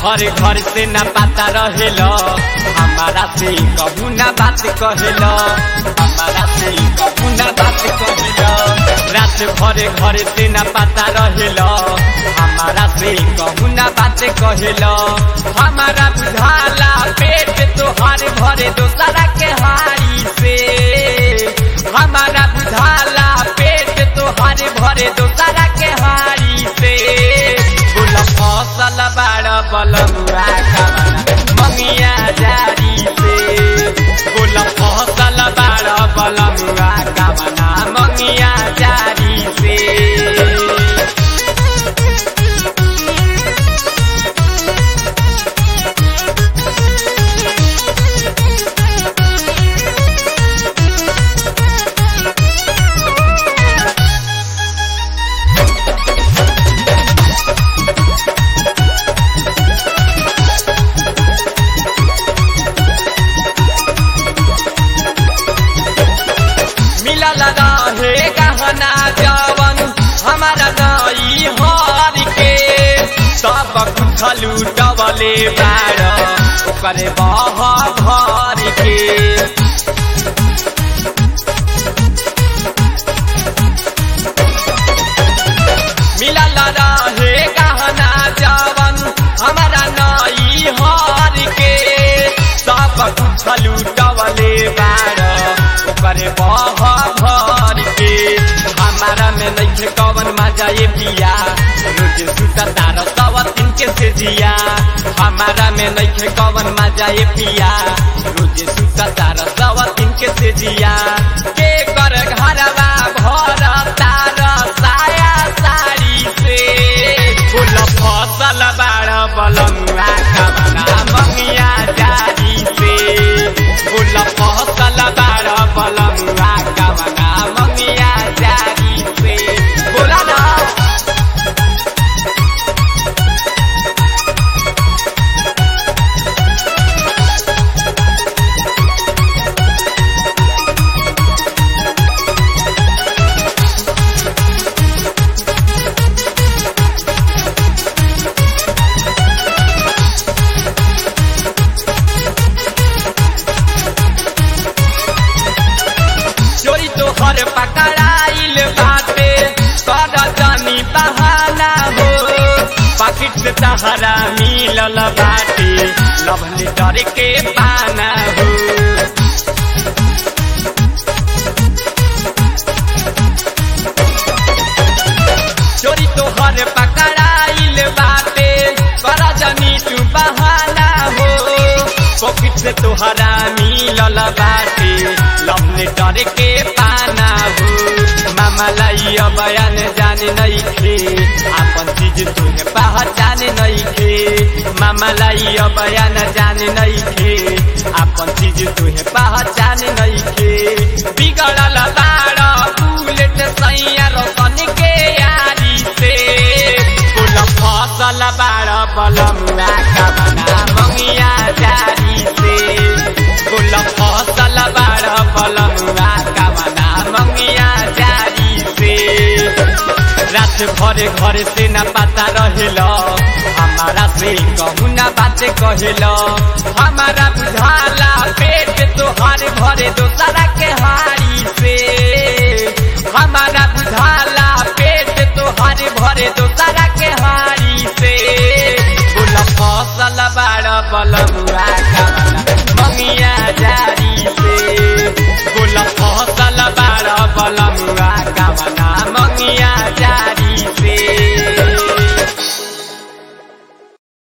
घर घर से न पता रहेल हमारा से कबू न बात कहेल हमारा से कबू न बात कहेल रात भर घर से न पता रहेल हमारा से कबू न बात कहेल हमारा बुझाला पेट तोहार भरे दोसरा के हारी से हमारा बुझाला पेट तोहार भरे दोसरा के हारी से फूल फसल बाड़ बलमुआ मंगिया जारी से फूल फसल बाड़ बलमुआ कामना मंगिया जारी से मिलल रहे गहना जवन हमारा नई हर के सब कुछ लूटवले बार ओकरे बह भर के मिलल रहे गहना जवन हमारा नई हर के सब कुछ लूटवले बार ओकरे बह भर के हमारा में नइखे कवन मजा ये पिया रोज सुता तार सव दिन के से जिया हमारा में नइखे कवन मजा ये पिया रोज सुता तार सव दिन के से जिया के कर घरवा भर तार साया साड़ी से फूल फसल बाड़ बलमुआ कमना मंगिया जारी से फूल फसल बाड़ बलमुआ कमना मंगिया जारी से बोला ना चोरी तो हर पकड़ाइल बाटे कर जानी बहाना हो पाकिट से तहरा मिलल बाटे लव लेटर के पाना हो चोरी तो हर पकड़ाइल बाटे कर जानी तू बहाना हो पॉकेट से तोहरा मिलल बाटे लव लेटर के पाना हो मामा लाई बयान जाने नहीं खे आपन चीज तुहे पहचान नहीं खे मामा लाई बयान जाने नहीं खे आपन चीज तुहे पहचान नहीं खे बिगड़ल बाड़ बुलेट सैया रोशन के यारी से फूल फसल बाड़ बलमुआ कमना मंगिया जारी से फूल फसल बाड़ बलमुआ कमना मंगिया जारी से रात भर घर से न पता रहेल हमारा से कहू न बात कहेल हमारा बुझाला पेट तोहार भरे दोसरा के हारी से हमारा बुझाला पेट तोहार भरे दोसरा के हारी से फूल फसल बाड़ बलमुआ कमना मंगिया जारी से फूल फसल बाड़ बलमुआ कमना मंगिया जारी से